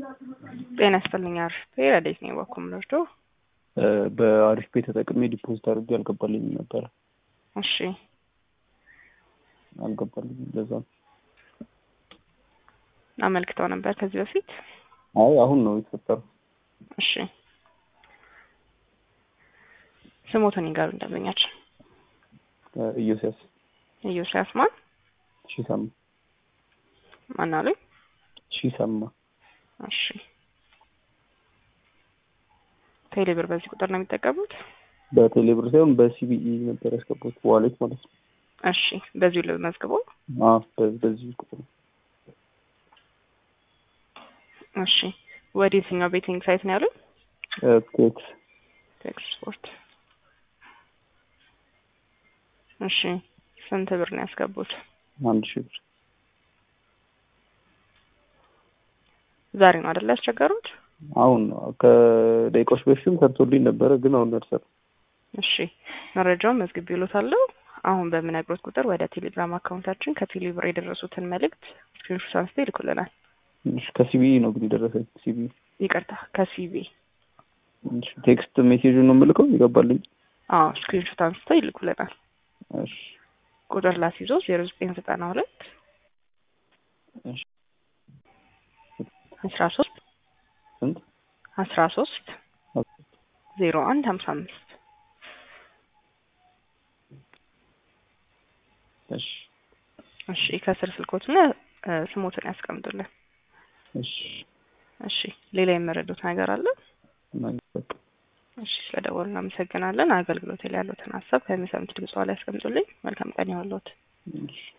ጤና ይስጥልኝ አሪፍ ረዴት ነው የባኩም ረድቶ በአሪፍ ቤት ተጠቅሜ ዲፖዚት አድርጌ አልገባልኝም ነበረ። እሺ አልገባልኝም። ለዛ ነው። አመልክተው ነበር ከዚህ በፊት አይ አሁን ነው የተፈጠረው። እሺ ስሞትን ይጋሩ እንደበኛችን ኢዮስያስ ኢዮስያስ ማን ሺሰማ ማን አሉኝ? ሺሰማ እሺ ቴሌብር በዚህ ቁጥር ነው የሚጠቀሙት? በቴሌብር ሳይሆን በሲቢኢ ነበር ያስገቡት ዋሌት ማለት ነው። እሺ በዚሁ ልመዝግበው። አዎ በ- በዚህ ቁጥር ነው። እሺ ወደ የትኛው ቤቲንግ ሳይት ነው ያሉኝ? ቴክስ ቴክስ ስፖርት። እሺ ስንት ብር ነው ያስገቡት? አንድ ሺህ ብር ዛሬ ነው አይደለ ያስቸገሩት? አሁን ነው ከደቂቃዎች በፊትም ሰርቶልኝ ነበረ፣ ግን አሁን ደርሰል እሺ መረጃውን መዝግብ ይሉታለሁ። አሁን በምነግሮት ቁጥር ወደ ቴሌግራም አካውንታችን ከቴሌብር የደረሱትን መልእክት ስክሪንሾት አንስተው ይልኩልናል። ከሲቢኢ ነው ግን የደረሰኝ። ሲቢኢ ይቅርታ ከሲቪ እሺ፣ ቴክስት ሜሴጁን ነው የምልከው ይገባልኝ። አዎ ስክሪንሾት አንስተው ይልኩልናል። እሺ ቁጥር ላስይዞ ዜሮ ዘጠኝ ዘጠና ሁለት እሺ አስራ ሶስት ስንት አስራ ሶስት ዜሮ አንድ ሀምሳ አምስት እሺ እሺ ከስር ስልኮትና እ፣ ስሞትን ያስቀምጡልን። እሺ እሺ ሌላ የመረዱት ነገር አለ? እና በቃ እሺ ስለደወሉ እናመሰግናለን። አገልግሎት ላይ ያሉትን ሀሳብ ከሚሰሙት ድምጽ ላይ ያስቀምጡልኝ። መልካም ቀን ይሁንልዎት። እሺ